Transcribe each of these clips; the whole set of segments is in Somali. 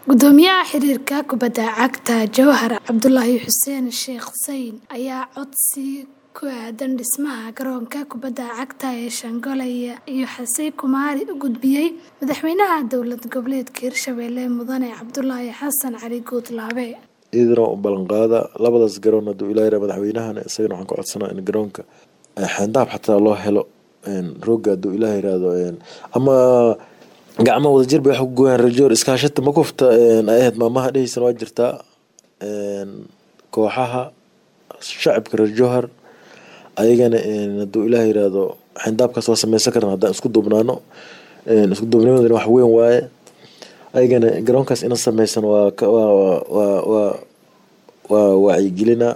Gudoomiyaha xiriirka kubadda cagta Jowhar Cabdulaahi Xuseen Sheikh Zayn ayaa codsi ku aadan dhismaha garoonka kubadda cagta ee Shanghai iyo Xasey Kumari u gudbiyay madaxweynaha dowlad goboleedka Hirshabelle Mudane Cabdulaahi Xasan Cali Guudlaabe. iyadana u ballanqaada labadaas garoon haduu ilaa yaraa madaxweynahana isagana waxaan ka codsanaa in garoonka xeyndaab xataa loo helo rooga haduu ilaah yiraahdo ama gacmo wadajir bay wax ku gooyaan rajoor iskaashata ma kufta ay ahayd maamaha dheheysan waa jirtaa kooxaha shacabka reer jowhar ayagana haduu ilaah yiraahdo xeyndaabkaas waa sameysan karnaa haddaan isku duubnaano isku duubnimadana wax weyn waaye ayagana garoonkaas ina sameysan waa waa waa wacyigelina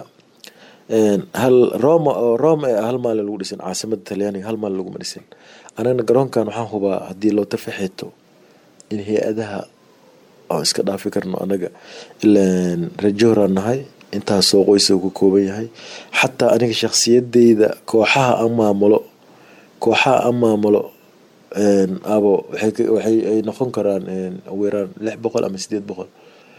hal roma oo roma ee hal maalin lagu dhisin caasimada talyaaniga hal maalin laguma dhisin anagana garoonkan waxaan hubaa haddii loo tafaxeeto in hay-adaha aan iska dhaafi karno anaga ilaan reer nahay intaasoo qoysa ka kooban yahay xataa aniga shakhsiyadeyda kooxaha aan maamulo kooxaha aan maamulo abo waxay ay noqon karaan weeraan lix boqol ama sideed boqol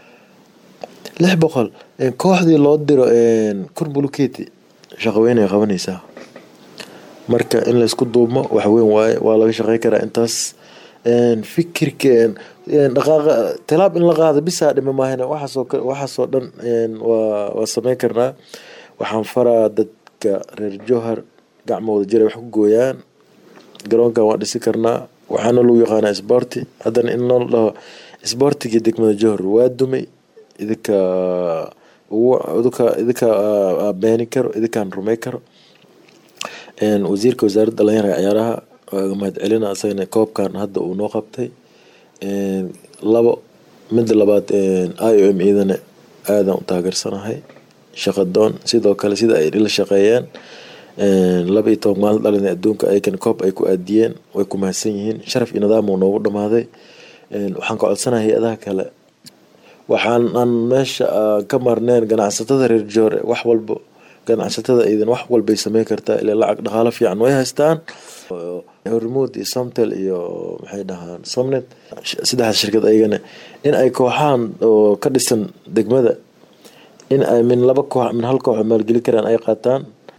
lix boqol kooxdii loo diro kun buluketi shaqo weyn ay qabanaysaa marka in laysku duubmo wax weyn waaye waa laga shaqey karaa intaas fikirka dhaqaaqa tilaab in la qaado bisaa dhime maahane waxaasoo waxaasoo dhan waa waa sameyn karnaa waxaan faraa dadka reer jowhar gacmo wada jir ay wax ku gooyaan garoonkan waa dhisi karnaa waxaana lagu yaqaanaa sborti haddana in loo dhaho sbortigii degmada jowhar waa dumay idinka idinka idinka beeni karo idinkaan rumey karo wasiirka wasaaradda dhalinyarada ciyaaraha waa mahad celina isagana koobkan hadda uu noo qabtay labo mida labaad i o m iyadana aadaan u taageersanahay shaqadoon sidoo kale sida ay la shaqeeyeen laba iyo toban maalin dhalin adduunka ayagana koob ay ku aadiyeen way ku mahadsan yihiin sharaf iyo nidaam uu noogu dhamaaday waxaan ka codsanahay hay-adaha kale waxaan aan meesha ka marneen ganacsatada reer joore wax walbo ganacsatada idan wax walbay sameyn kartaa ilaa lacag dhaqaalo fiican way haystaan hormuud iyo somtel iyo maxay dhahaan somnet saddexdaas shirkad ayagana in ay kooxahan oo ka dhisan degmada in ay min laba koox min hal koox maalgelin karaan ay qaataan